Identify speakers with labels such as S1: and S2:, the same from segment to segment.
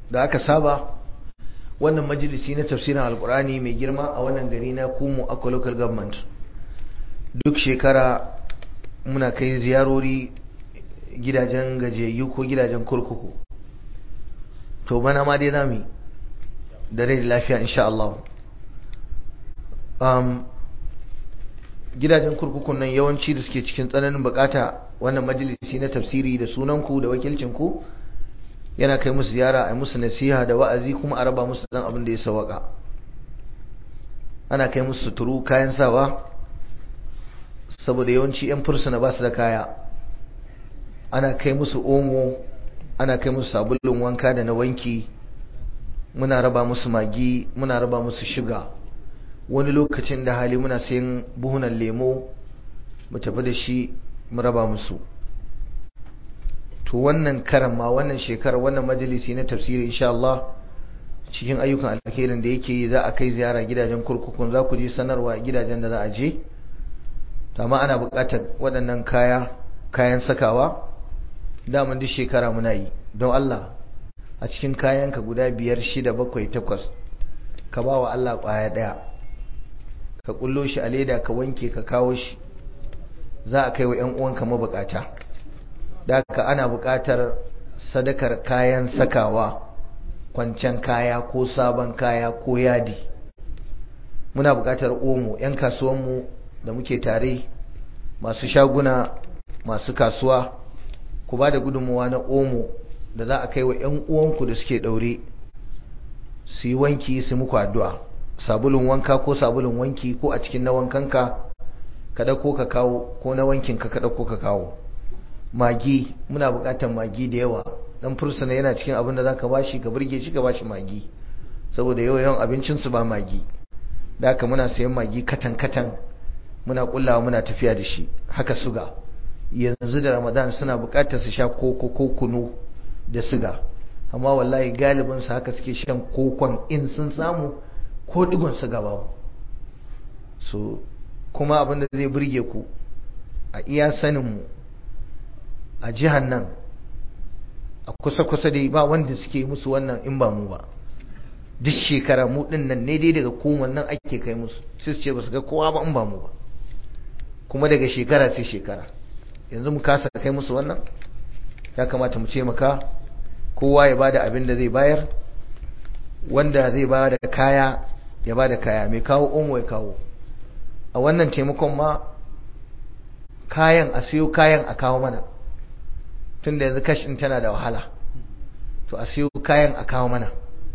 S1: da aka saba wannan majalisi na tafsirin alkurani mai girma a wannan gari na kumu akwa local government duk shekara muna kai ziyarori gidajen gajiyayyu ko gidajen kurkuku to bana ma dai zami da rai da lafiya insha Allah um, gidajen kurkukun nan yawanci da suke cikin tsananin bukata wannan majalisi na tafsiri da sunanku da wakilcinku yana kai musu ziyara a musu nasiha da wa'azi kuma a raba musu dan abin da ya sawaka ana kai musu suturu kayan sawa saboda yawanci 'yan fursuna ba su da kaya ana kai musu omo ana kai musu sabulun wanka da na wanki muna raba musu magi muna raba musu shiga wani lokacin da hali muna sayan buhunan lemo mu tafi da shi mu raba musu to wannan karan ma wannan shekarar wannan majalisi na tafsiri insha Allah cikin ayyukan alkhairin da yake yi za a kai ziyara gidajen kurkukun za ku ji sanarwa gidajen da za a je amma ana buƙatar waɗannan kaya kayan sakawa daman duk shekara muna yi don Allah a cikin kayanka guda biyar shida bakwai takwas ka ba wa Allah ƙwaya ɗaya ka ƙullo shi a leda ka wanke ka kawo shi za a kai wa 'yan uwanka mabukata da haka ana buƙatar sadakar kayan sakawa kwancen kaya ko sabon kaya ko yadi muna buƙatar omo 'yan kasuwanmu da muke tare masu shaguna masu kasuwa ku ba da gudunmuwa na omo da za a kai wa 'yan uwanku da suke ɗaure su yi wanki su muku addu'a sabulun wanka ko sabulun wanki ko a cikin na wankanka ka ɗauko ka kawo ko na wankinka ka ɗauko ka kawo magi muna buƙatar magi da yawa dan fursuna yana cikin abin da zaka bashi ka burge shi ka bashi magi saboda yau yawan abincin su ba magi da haka muna sayan magi katan katan muna kullawa muna tafiya da shi haka suga yanzu da Ramadan suna buƙatar su sha koko ko kunu da suga amma wallahi galibin su haka suke shan kokon in sun samu ko digon suga babu so kuma abin da zai burge ku a iya sanin mu a jihar nan a kusa-kusa dai ba wanda suke musu wannan in ba mu ba duk shekara mu din nan ne dai daga kuma nan ake kai musu sai su ce ba su ga kowa ba in ba mu ba kuma daga shekara sai shekara yanzu mu kasa kai musu wannan ya kamata mu ce maka kowa ya bada abin da zai bayar wanda zai ba da kaya ya ba da kaya mai kawo omo ya kawo a wannan taimakon ma kayan a siyo kayan a kawo mana tunda yanzu kashin tana da wahala to a siyo kayan a kawo mana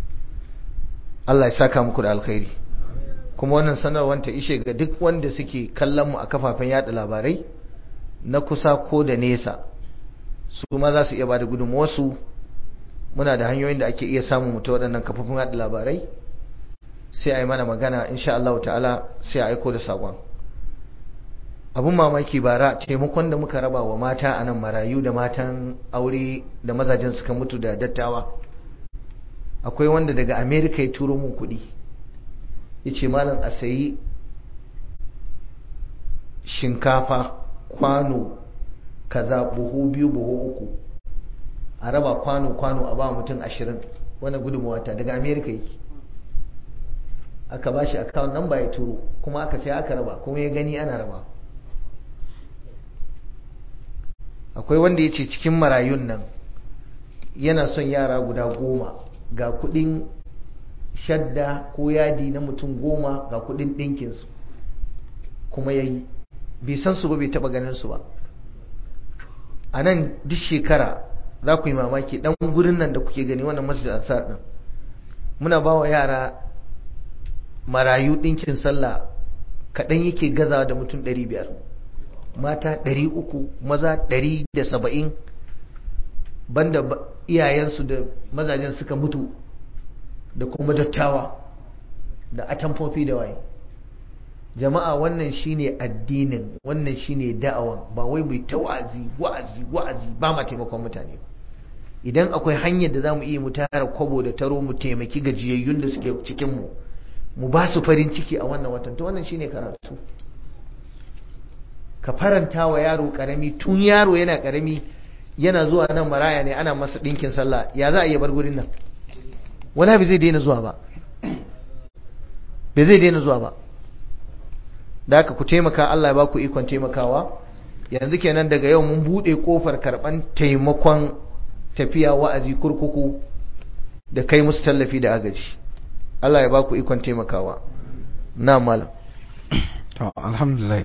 S1: Allah ya saka muku da alkhairi kuma wannan sanarwar ta ishe ga duk wanda suke kallon mu a kafafen yada labarai na kusa ko da nesa su ma za su iya bada gudunmuwarsu muna da hanyoyin da ake iya samun mutu waɗannan kafafun yada labarai sai a yi mana magana insha Allah ta'ala sai a aiko da saƙon abun mamaki bara taimakon da muka raba wa mata a nan marayu da matan aure da mazajen suka mutu da dattawa akwai wanda daga amerika ya turo mun kuɗi ya ce malam a sayi shinkafa kwano kaza buhu biyu buhu uku a raba kwano-kwano a ba mutum ashirin wani gudunmawata daga amerika yake aka ba shi akawun nan ba ya turo kuma aka sai aka raba kuma ya gani ana raba akwai wanda ya ce cikin marayun nan yana son yara guda goma ga kudin shadda ko yadi na mutum goma ga kudin ɗinkinsu kuma ya yi bai san su ba bai taɓa ganin su ba a nan duk shekara za ku yi mamaki ɗan gurin nan da kuke gani wannan masjid ansar ɗin muna ba wa yara marayu ɗinkin sallah kaɗan yake gazawa da mutum ɗari biyar mata ɗari uku maza ɗari da saba'in banda iyayensu da mazajen suka mutu da kuma dattawa da atamfofi da waye jama'a wannan shine addinin wannan shine da'awan ba wai mai ta wa'azi wa'azi wa'azi ba ma taimakon mutane idan akwai hanyar da za mu iya mu tara kwabo da taro mu taimaki gajiyayyun da suke cikinmu mu ba su farin ciki a wannan watan to wannan shine karatu ka faranta wa yaro karami tun yaro yana karami yana zuwa nan maraya ne ana masa dinkin sallah ya za a iya bar gurin nan wala bai zai daina zuwa ba bai zai daina zuwa ba da haka ku taimaka Allah ya ba ku ikon taimakawa yanzu kenan daga yau mun bude kofar karban taimakon tafiya wa'azi kurkuku da kai musu tallafi da agaji Allah ya ba ku ikon taimakawa na malam
S2: to alhamdulillah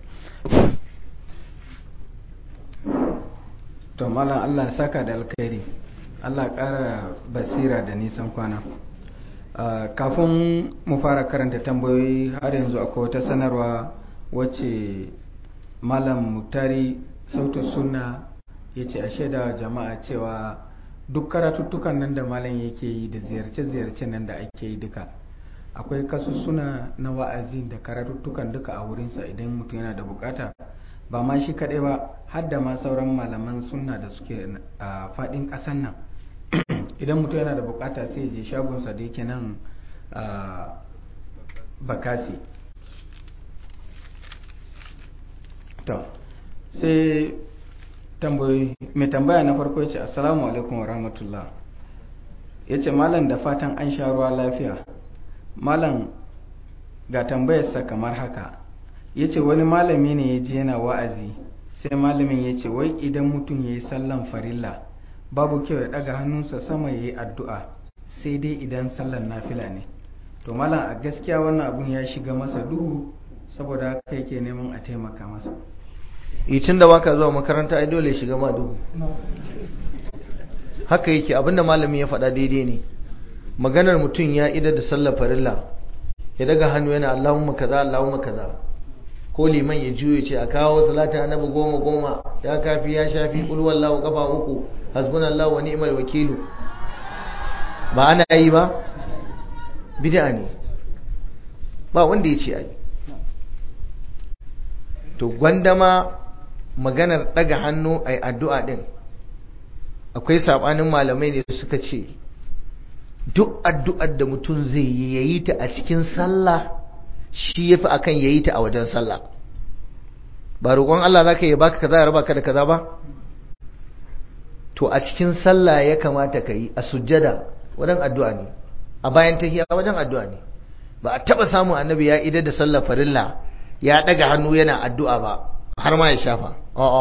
S2: to malam Allah saka da alkhairi Allah ƙara basira da nisan kwana kafin mu fara karanta tambayoyi har yanzu akwai wata sanarwa wacce malam mutari sautu sunna ya ce a shaida jama'a cewa duk karatuttukan nan da malam yake yi da ziyarce-ziyarce nan da ake yi duka akwai kasussuna na wa'azi da karatuttukan duka a wurinsa idan mutum yana da bukata ba ma shi kaɗai ba har da ma sauran malaman sunna da suke a faɗin ƙasan nan idan mutum yana da bukata sai je shagonsa da yake nan a bakasi to sai tambayoyi mai tambaya na farko ya ce assalamu alaikum wa rahmatullah ya ce malam da fatan an sha ruwa lafiya malam ga tambayarsa kamar haka ya ce wani malami ne ya ji yana wa'azi sai malamin ya ce wai idan mutum ya yi sallan farilla babu kyau ya daga hannunsa sama ya yi addu'a sai dai idan sallan nafila ne to malam a gaskiya wannan abun ya shiga masa duhu saboda haka yake neman a taimaka masa
S1: tun da baka zuwa makaranta ai dole shiga ma duhu haka yake abinda malami ya faɗa daidai ne maganar mutum ya idar da sallar farilla ya daga hannu yana Allahumma kaza Allahumma kaza ko liman ya juyo ce a kawo salatin annabi goma goma ya kafi ya shafi kul wallahu kafa uku hasbunallahu wa ni'mal wakilu ba ana yi ba bid'a ne ba wanda ya ce ai to gwandama maganar daga hannu ai addu'a din akwai sabanin malamai ne suka ce duk addu'ar da mutum zai yi yayi ta a cikin sallah shi yafi akan yayi ta a wajen sallah ba roƙon Allah zaka yi baka kaza ya raba ka da kaza ba to a cikin sallah ya kamata ka yi a sujjada wajen addu'a ne a bayan tahiya wajen addu'a ne ba a taba samun annabi ya idar da sallar farilla ya daga hannu yana addu'a ba har ma ya shafa a'a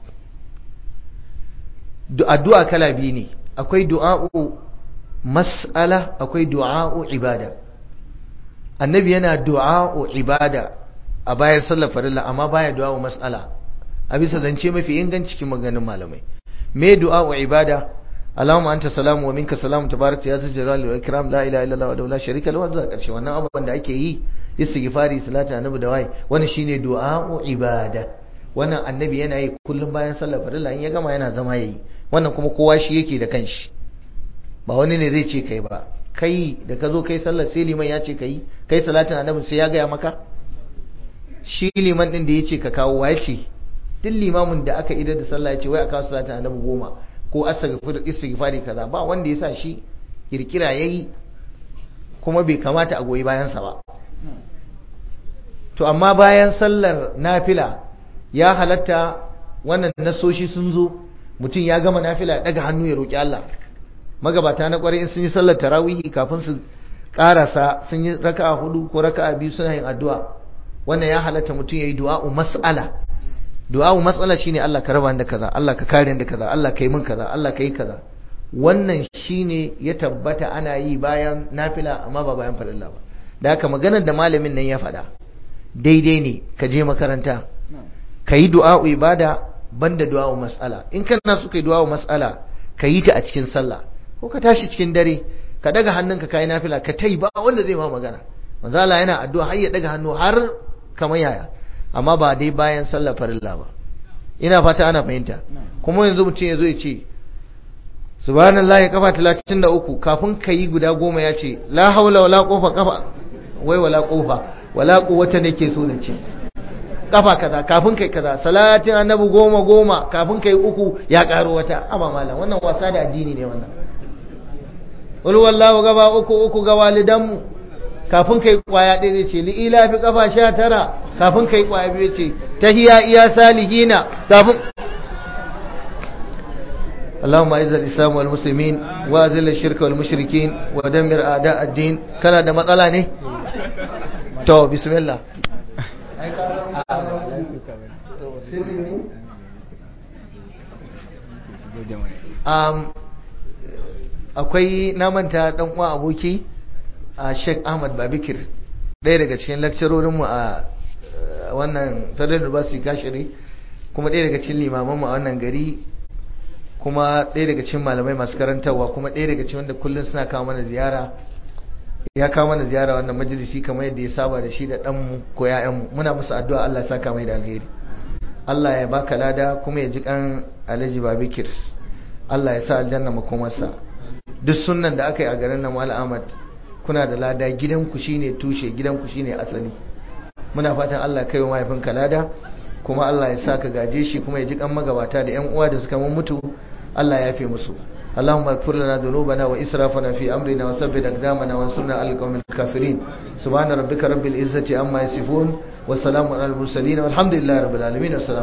S1: addu'a kala biyu ne akwai du'a'u mas'ala akwai du'a'u ibada annabi yana du'a'u ibada a bayan sallar farilla amma baya du'a'u mas'ala a bisa zance mafi inganci cikin maganin malamai me du'a'u ibada Allahumma anta salamu wa minka salamu tabarakta ya zal jalali wal ikram la ilaha illa Allah wa la sharika lahu zuwa karshe wannan abubuwan da ake yi istighfari salatu annabi da wai wannan shine du'a'u ibada wannan annabi yana yi kullum bayan sallar farilla in ya gama yana zama yayi wannan kuma kowa shi yake da kanshi ba wani ne zai ce kai ba kai da ka zo kai sallar sai liman ya ce kai kai salatin annabi sai ya gaya maka shi liman din da ya ce ka kawo wa ya ce duk limamin da aka idar da sallah ya ce wai a kawo salatin annabi goma ko astaghfir istighfari kaza ba wanda ya sa shi kirkira yayi kuma bai kamata a goyi bayan sa ba to amma bayan sallar nafila ya halatta wannan nasoshi sun zo mutum ya gama nafila ya daga hannu ya roki Allah magabata na kwarai in sun yi sallar tarawihi kafin su karasa sun yi raka'a hudu ko raka'a biyu suna yin addu'a wannan ya halatta mutum yayi du'a'u mas'ala du'a'u mas'ala shine Allah ka raba da kaza Allah ka kare da kaza Allah ka yi min kaza Allah ka yi kaza wannan shine ya tabbata ana yi bayan nafila amma ba bayan farilla ba da haka maganar da malamin nan ya faɗa daidai ne ka je makaranta ka yi du'a'u ibada banda du'a'u mas'ala in kana so kai du'a'u mas'ala ka yi ta a cikin sallah ko ka tashi cikin dare ka daga hannunka kai nafila ka tai ba wanda zai ma magana manzo Allah yana addu'a har ya daga hannu har kamar yaya amma ba dai bayan sallar farilla ba ina fata ana fahimta kuma yanzu mutum ya zo ya ce subhanallahi kafa 33 kafin ka yi guda goma ya ce la haula wala quwwata kafa wai wala quwwata wala quwwata nake so na ce kafa kaza kafin kai kaza salatin annabi goma goma kafin kai uku ya karo wata aba malam wannan wasa da addini ne wannan wal wallahu gaba uku uku ga walidanmu kafin kai kwaya ɗaya zai ce li'ila fi kafa sha tara kafin kai kwaya biyu ce tahiya iya salihina kafin اللهم اعز الاسلام والمسلمين واذل الشرك والمشركين ودمر اعداء الدين kana da matsala ne to bismillah um, akwai namanta dan uwa aboki a Sheikh Ahmad Babikir ɗaya daga cikin lakcarorinmu a wannan Federal University Kashiri kuma ɗaya daga cikin limamanmu a wannan gari kuma ɗaya daga cikin malamai masu karantarwa kuma ɗaya daga cikin wanda kullum suna kawo mana ziyara ya kawo mana ziyara wannan majalisi kamar yadda ya saba da shi da ɗanmu ko ‘ya'yanmu muna musu addu'a Allah ya saka mai da alheri Allah ya baka lada kuma ya ji kan Alhaji Babikir Allah ya sa aljanna makomarsa duk sunnan da aka yi a garin nan Mal Ahmad kuna da lada gidanku shine tushe gidanku shine asali muna fatan Allah kai wa mahaifinka lada kuma Allah ya sa ka gaje shi kuma ya ji kan magabata da ƴan uwa da suka mun mutu Allah ya yafe musu اللهم اغفر لنا ذنوبنا وإسرافنا في أمرنا وثبت أقدامنا وانصرنا على القوم الكافرين سبحان ربك رب العزة عما يصفون والسلام على المرسلين والحمد لله رب العالمين والسلام